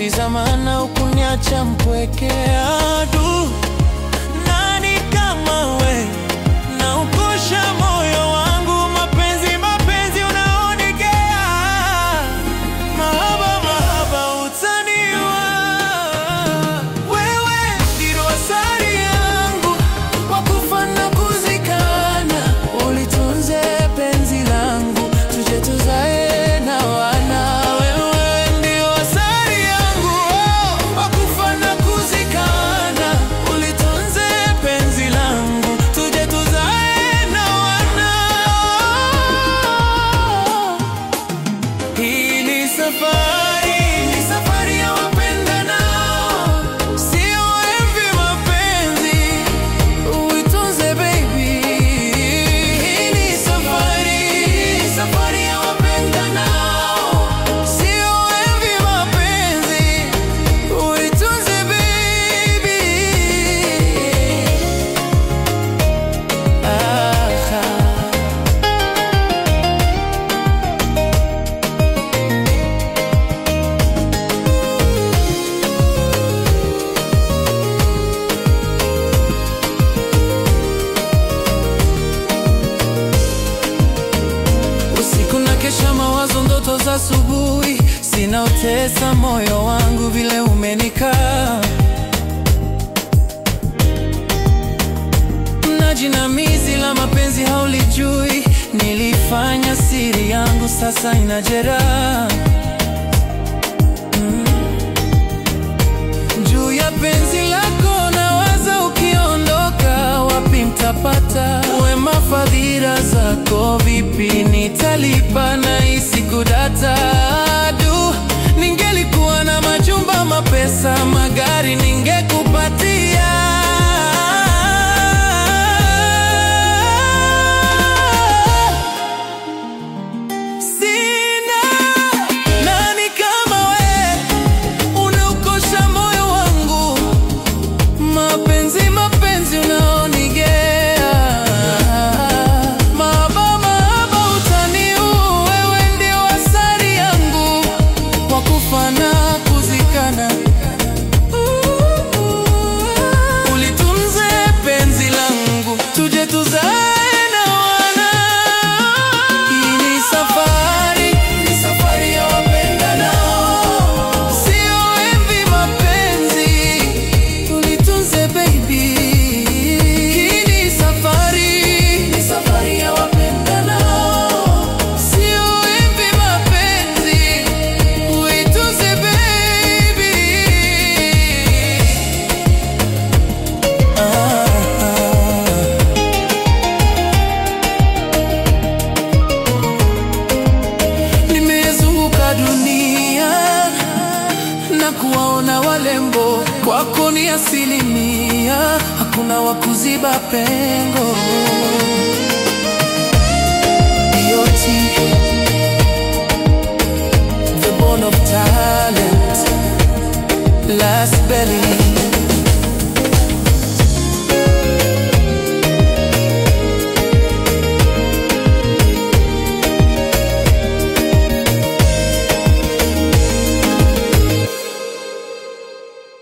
uliniuliza maana ukuniacha mpwekea du nani kama we na ukosha moyo wangu mapenzi mapenzi unaonigea mahaba mahaba utaniwa wewe ndilo asari yangu kwa kufa na kuzikana ulitunze penzi langu tuje tuzae na wana wewe ndio asari yangu oh, kwa kufa na kuzikana ulitunze penzi langu tuje tuzae na wana hii ni safari, ni safari ya wapendanao, sio hivi mapenzi, uitunze baby. Hii ni safari, ni safari ya wapendanao, sio hivi mapenzi, uitunze baby. Ah, ah. Usiku na kesha mawazo, ndoto za asubuhi, sinaotesa moyo wangu vile umenikaa na jinamizi la mapenzi haulijui, nilifanya siri yangu, sasa ina jeraha Mm. juu ya penzi lako nawaza, ukiondoka wapi mtapata wema? Fadhila zako vipi nitalipa? na hisi kudata du, ningelikuwa na majumba, mapesa, magari ningekupatia Sina nani kama we, unaukosha moyo wangu, mapenzi mapenzi unaonigea, mahaba mahaba utaniua, wewe ndio asari yangu, kwa kufa na kuzikana, ulitunze penzi langu, tuje tuzae na wana. Hii ni safari, ni safari ya wapendanao, sio envi mapenzi, tulitunze baby. Hii ni safari, ni safari ya wapendanao, sio envi mapenzi, uitunze baby. Ah, ah. Nimezunguka dunia na kuwaona walembo, kwako ni asilimia, hakuna wa kuziba pengo.